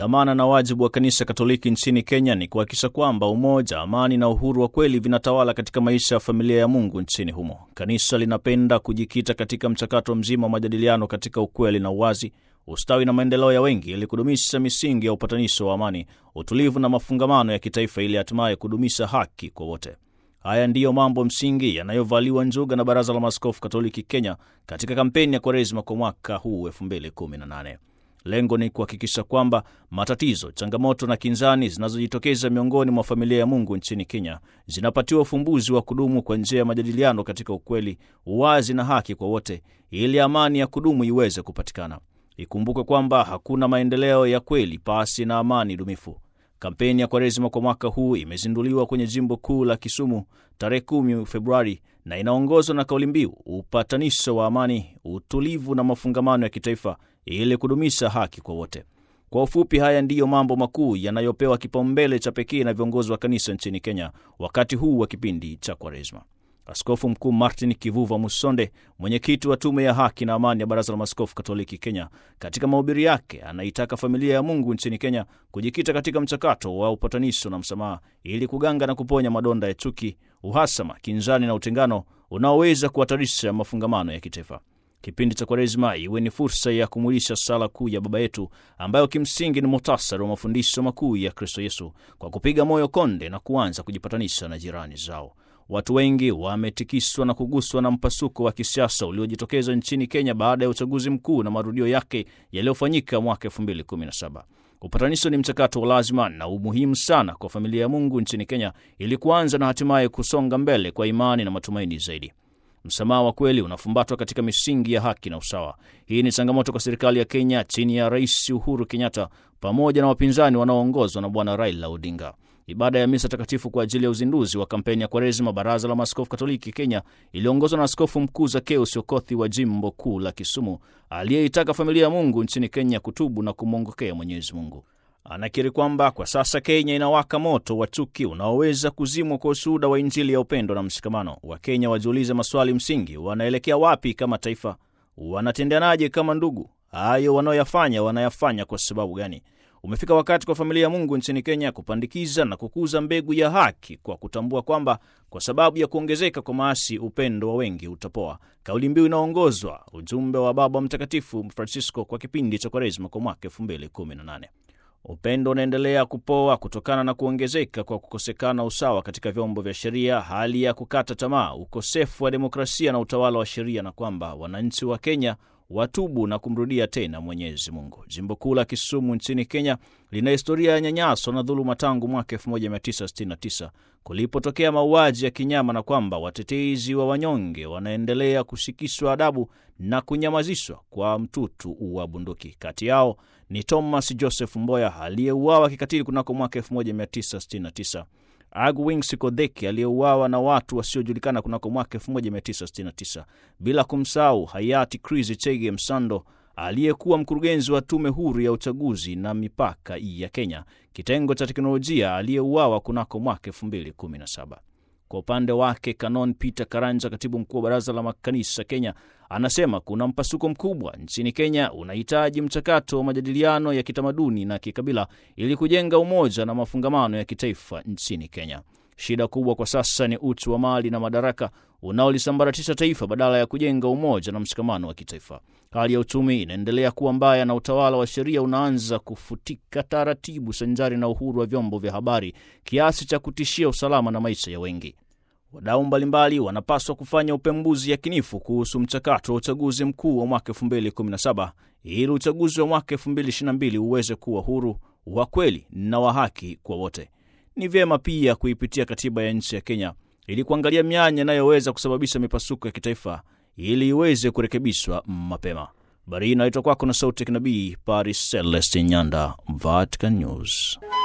Dhamana na wajibu wa kanisa Katoliki nchini Kenya ni kuhakikisha kwamba umoja, amani na uhuru wa kweli vinatawala katika maisha ya familia ya Mungu nchini humo. Kanisa linapenda kujikita katika mchakato mzima wa majadiliano katika ukweli na uwazi, ustawi na maendeleo ya wengi, ili kudumisha misingi ya upatanisho wa amani, utulivu na mafungamano ya kitaifa, ili hatimaye kudumisha haki kwa wote. Haya ndiyo mambo msingi yanayovaliwa njuga na Baraza la Maaskofu Katoliki Kenya katika kampeni ya Kwaresima kwa mwaka huu 2018. Lengo ni kuhakikisha kwamba matatizo, changamoto na kinzani zinazojitokeza miongoni mwa familia ya Mungu nchini Kenya zinapatiwa ufumbuzi wa kudumu kwa njia ya majadiliano katika ukweli, uwazi na haki kwa wote, ili amani ya kudumu iweze kupatikana. Ikumbukwe kwamba hakuna maendeleo ya kweli pasi na amani dumifu. Kampeni ya Kwaresima kwa mwaka huu imezinduliwa kwenye jimbo kuu la Kisumu tarehe 10 Februari na inaongozwa na kauli mbiu upatanisho wa amani, utulivu na mafungamano ya kitaifa ili kudumisha haki kwa wote. Kwa ufupi, haya ndiyo mambo makuu yanayopewa kipaumbele cha pekee na viongozi wa kanisa nchini Kenya wakati huu wa kipindi cha Kwaresma. Askofu Mkuu Martin Kivuva Musonde, mwenyekiti wa Tume ya Haki na Amani ya Baraza la Maaskofu Katoliki Kenya, katika mahubiri yake anaitaka familia ya Mungu nchini Kenya kujikita katika mchakato wa upatanisho na msamaha ili kuganga na kuponya madonda ya chuki, uhasama, kinzani na utengano unaoweza kuhatarisha mafungamano ya kitaifa. Kipindi cha Kwaresima iwe ni fursa ya kumwilisha sala kuu ya Baba Yetu ambayo kimsingi ni muhtasari wa mafundisho makuu ya Kristo Yesu, kwa kupiga moyo konde na kuanza kujipatanisha na jirani zao. Watu wengi wametikiswa na kuguswa na mpasuko wa kisiasa uliojitokeza nchini Kenya baada ya uchaguzi mkuu na marudio yake yaliyofanyika mwaka 2017. Upatanisho ni mchakato wa lazima na umuhimu sana kwa familia ya Mungu nchini Kenya ili kuanza na hatimaye kusonga mbele kwa imani na matumaini zaidi. Msamaha wa kweli unafumbatwa katika misingi ya haki na usawa. Hii ni changamoto kwa serikali ya Kenya chini ya Rais Uhuru Kenyatta pamoja na wapinzani wanaoongozwa na Bwana Raila Odinga. Ibada ya misa takatifu kwa ajili ya uzinduzi wa kampeni ya Kwaresima Baraza la Maaskofu Katoliki Kenya iliongozwa na Askofu Mkuu Zakeus Okothi wa jimbo kuu la Kisumu, aliyeitaka familia ya Mungu nchini Kenya kutubu na kumwongokea Mwenyezi Mungu. Anakiri kwamba kwa sasa Kenya inawaka moto wa chuki unaoweza kuzimwa kwa ushuhuda wa Injili ya upendo na mshikamano. Wakenya wajiulize maswali msingi: wanaelekea wapi kama taifa? Wanatendeanaje kama ndugu? Hayo wanaoyafanya wanayafanya kwa sababu gani? Umefika wakati kwa familia ya Mungu nchini Kenya kupandikiza na kukuza mbegu ya haki kwa kutambua kwamba kwa sababu ya kuongezeka kwa maasi upendo wa wengi utapoa. Kauli mbiu inaongozwa ujumbe wa Baba Mtakatifu Francisco kwa kipindi cha Kwaresma kwa mwaka 2018. Upendo unaendelea kupoa kutokana na kuongezeka kwa kukosekana usawa katika vyombo vya sheria, hali ya kukata tamaa, ukosefu wa demokrasia na utawala wa sheria, na kwamba wananchi wa Kenya watubu na kumrudia tena Mwenyezi Mungu. Jimbo kuu la Kisumu nchini Kenya lina historia ya nyanyaso na dhuluma tangu mwaka 1969 kulipotokea mauaji ya kinyama, na kwamba watetezi wa wanyonge wanaendelea kushikishwa adabu na kunyamazishwa kwa mtutu wa bunduki. Kati yao ni Thomas Joseph Mboya aliyeuawa kikatili kunako mwaka 1969, Agwin Sikodheki aliyeuawa na watu wasiojulikana kunako mwaka 1969, bila kumsahau hayati Chris Chege Msando aliyekuwa mkurugenzi wa tume huru ya uchaguzi na mipaka ya Kenya, kitengo cha teknolojia, aliyeuawa kunako mwaka 2017. Kwa upande wake Canon Peter Karanja, katibu mkuu wa baraza la makanisa Kenya, anasema kuna mpasuko mkubwa nchini Kenya, unahitaji mchakato wa majadiliano ya kitamaduni na kikabila ili kujenga umoja na mafungamano ya kitaifa nchini Kenya. Shida kubwa kwa sasa ni uchu wa mali na madaraka unaolisambaratisha taifa badala ya kujenga umoja na mshikamano wa kitaifa. Hali ya uchumi inaendelea kuwa mbaya na utawala wa sheria unaanza kufutika taratibu, sanjari na uhuru wa vyombo vya habari, kiasi cha kutishia usalama na maisha ya wengi. Wadau mbalimbali wanapaswa kufanya upembuzi yakinifu kuhusu mchakato wa uchaguzi mkuu wa mwaka 2017 ili uchaguzi wa mwaka 2022 uweze kuwa huru, wa kweli na wa haki kwa wote. Ni vyema pia kuipitia katiba ya nchi ya Kenya ili kuangalia mianya inayoweza kusababisha mipasuko ya kitaifa ili iweze kurekebishwa mapema. Habari hii inaletwa kwako na sauti ya kinabii Paris Celeste Nyanda, Vatican News.